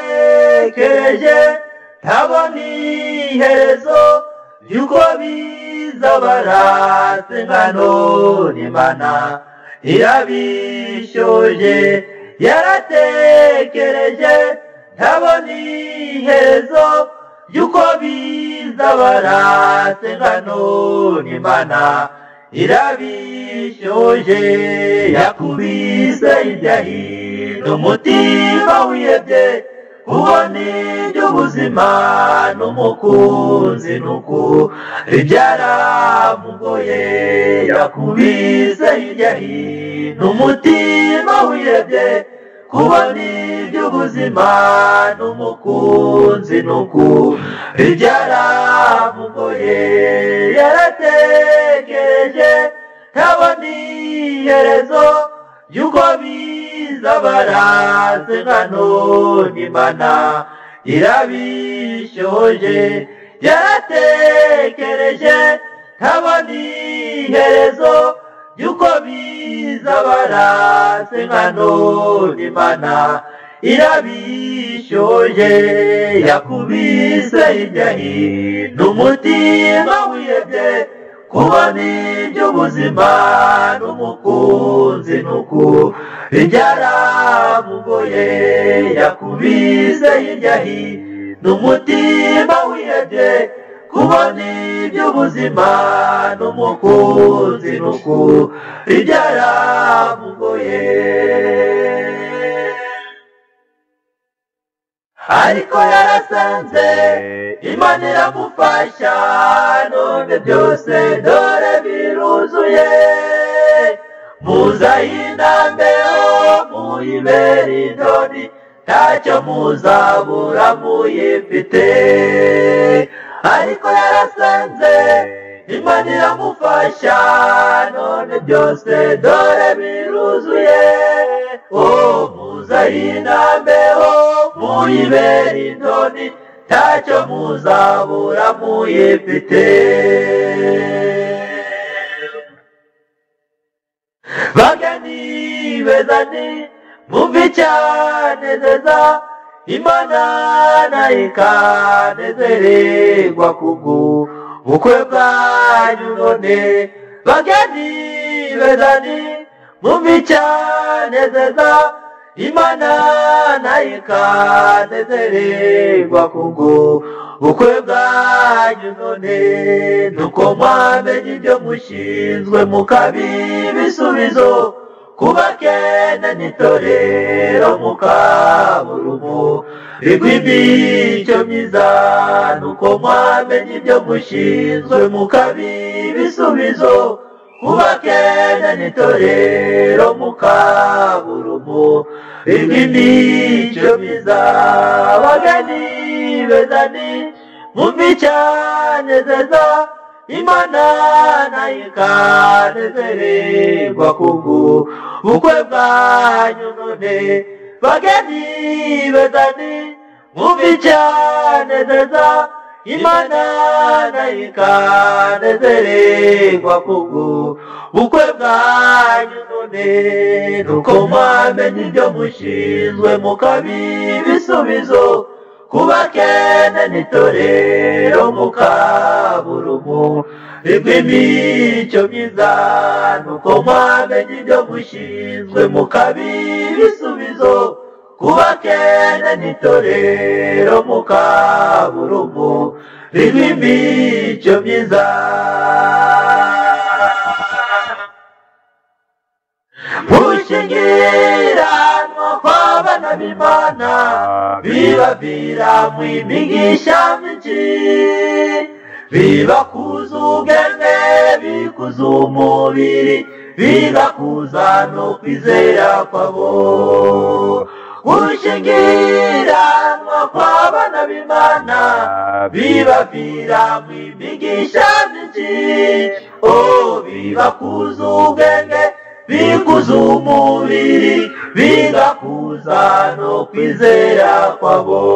yaratekereje ntabona iherezo yuko bizabaratse ingano n'imana irabishoje yaratekereje ntabona iherezo yuko bizabaratse ingano n'imana irabishoje yakubise hirya hino umutima wiyebye ubona iby'ubuzima n'umukunzi nuku ibyaramugoye yakubise hirya hino umutima wiyebye kubona iby'ubuzima n'umukunzi nuku ibyaramugoye yaratekereje ntabona iherezo yuko bizabaraze nkano n'imana irabishoje yaratekereje ntabona iherezo yuko bizabaraze nkano n'imana irabishoje yakubise hirya hino umutima wiyebye kubona iby'ubuzima n'umukunzi nuku ibyaramugoye yakubise hirya hino umutima wiyebye kubona iby'ubuzima n'umukunzi nuku ibyaramugoye ariko yarasanze imana iramufasha none byose dore biruzuye muza y'intambeho muyibere indoni ntacyo muzabura muyifite ariko yarasanze imana iramufasha none byose dore biruzuye oh muza y'intambeho muyibere indoni ntacyo muzabura muyifite bagani bezani mwumve icyanezeza imana nayo ikanezererwa kubwo bukwe bwanyu none bagani bezani mwumve icyanezeza imana nayo ikanezererwa kubwo bukwe bwanyu none nuko mwamenye ibyo mushinzwe mukabiha ibisubizo kubakene n'itorero mukaburumu rigwimbi icyo myiza nuko mwamenye ibyo mushinzwe mukabiha ibisubizo kubakene n'itorero mukaburumu rigwimbi icyo myiza abagani bezani mumbi cyane zeza imana nayo ikanezererwa kubwo bukwe bwanyu none bageni bezani mwumve icyanezeza imana nayo ikanezererwa kubwo bukwe bwanyu none nuko mwamenye ibyo mushinzwe mukabiha ibisubizo kubakene n'itorero mukaburumu rigw'imico myiza nuko mwamenye ibyo mushinzwe mukabiha ibisubizo kubakene n'itorero mukaburumu rigw'imico myiza gushingiranwa kw'abana b'imana bibavira mu imigisha myinshi bibakuza ubwenge bikuza umubiri bigakuza no kwizera kwabo gushingiranwa kw'abana b'imana bibavira mu imigisha myinshi oh bibakuza ubwenge bikuza umubiri bigakuza no kwizera kwabo